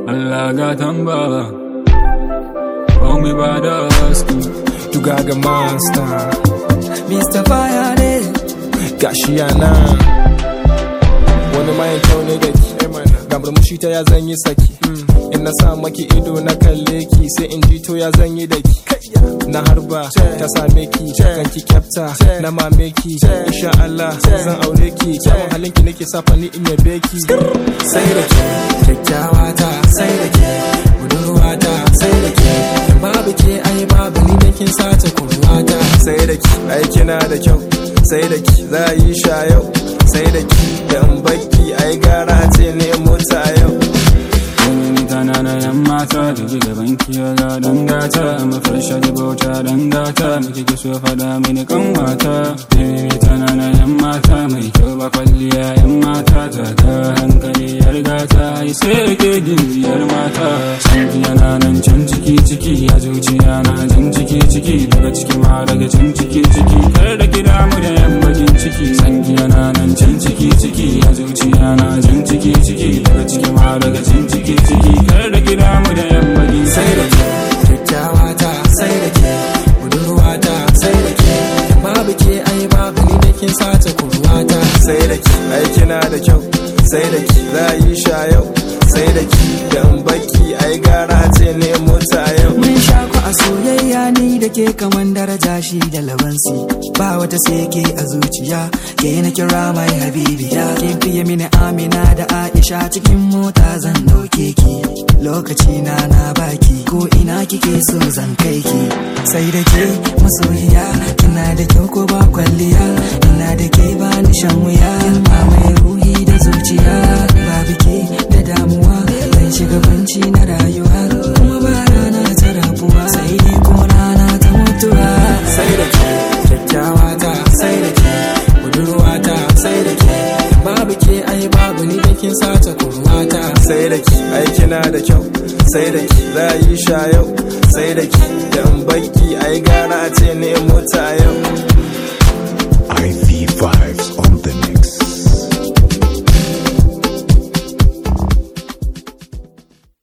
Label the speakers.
Speaker 1: Allah gatan baba Call me by the husky
Speaker 2: You got a monster
Speaker 3: Mr. Fire ne
Speaker 2: gashi yana wani mayan kyau ne da ki ga murmushi ta ya zanyi saki in na sa maki ido na kalle ki sai in ji to ya zanyi da ki na harba ta same ki kan ki kyafta na mame ki insha Allah zan aure ki kyawun halin ki nake sa fani in yabe ki sai da ke
Speaker 3: kyakkyawa ta sai da ke budurwa ta sai da ke babu ke ai babu ni da kin sace kurwa ta
Speaker 2: sai da ki ai kina da kyau sai da ki za a yi sha yau sai da ki da in baki ai gara ce ne mota yau
Speaker 1: Wani tana na yan mata da ji gaban kiyo ga dangata mafarsha da bauta dangata da kike so fada mini kan mata Baby tana na yan mata mai kyau ba kwalliya yan mata ta ta hankali ya riga ta yi sai ke gimbiyar mata Sanki yana nan can ciki ciki a zuciya na jan ciki ciki daga ciki ma daga can ciki ciki kar da ki damu da yan bakin ciki Sanki yana nan can ciki ciki a zuciya na jan ciki ciki daga ciki ma daga can ciki ciki kar da ki damu da yan bakin
Speaker 3: sai da ke kyakkyawa ta sai da ke budurwa ta sai da ke babu ke ai babu ni da kin sace kurwa ta
Speaker 2: sai da ki ai kina da kyau sai da ki za a yi sha yau sai da ki da in baki ai gara ce ne mota yau
Speaker 3: Mun sha ku a soyayya ni da ke kaman daraja shi da labansi ba wata sai ke a zuciya ke na kira mai habibiya kin fiye mini amina da aisha cikin mota zan dauke ki lokaci na na baki ko ina kike so zan kai ki sai da ke masoyiya kina da kyau ko ba kwalliya ina da ke ba ni shan wuya mai ruhi da zuciya babu ke da damuwa zan shiga banci na rayuwa kuma ba rana ta rabuwa sai dai kuma rana ta mutuwa sai da ke kyakkyawa ta sai da ke budurwa ta sai da ke babu ke ai babu ni da kin sace kurwa ta
Speaker 2: sai da ki ai kina da kyau sai da ki za a yi sha yau sai da ki da in baki ai gara ce ne mota yau